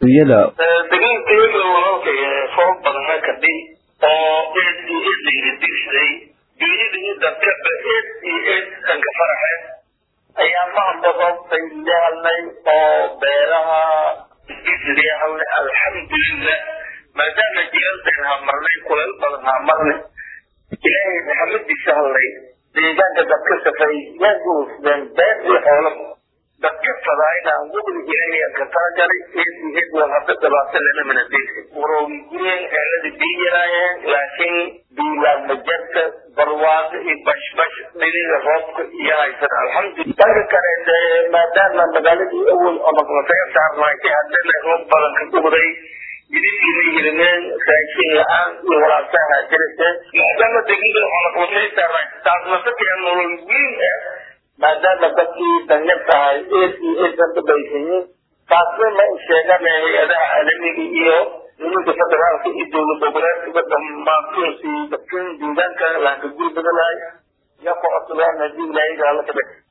iyada degaankayga walaalkay foob badana kadhi oo eed iyo eed layla digsaday dunyada iyo dadkaba eed iyo eed anka faraxe ayaa maanbadoobtay lehalnay oo beeraha islehalnay alxamdulilah maadaama jeeldan hamarnay kuleel badan hamarnay ilaahay maxamadiisa hadlay deegaanka dadka safay yaa guusdeen beer iyo xoolaba dadka fadaayna gobol ilaahay aan ka talagalay eed iyo eed waa hadda dhibaato lana mana deegsan waroogi gureen eelada bii yaraayeen laakiin biilaadma jarta barwaaqo iyo bashbash dhiniga roobka iyo haysan alxamdulillah dhanka kale dee maadaama magaaladii awal oo maqnataga saarnaaytay haddana roob badan ka gubday jididkiina yirimeen raashin la-aan iyo walaasaha jirta maadaama degmada xonaqbatay saarnaay taasnasakeen nolol weyn ah maadaama dadkii danyar tahay eed iyo eed dadka baysayiin taasna ma sheegana hay-adaha caalamiga iyo nimanka federaalka iyo dowlad goboleedkaba dhammaantoosii dadkan deegaanka laanka guri badanaay ya ku codsadaan haddii ilaahay gaala ka dhig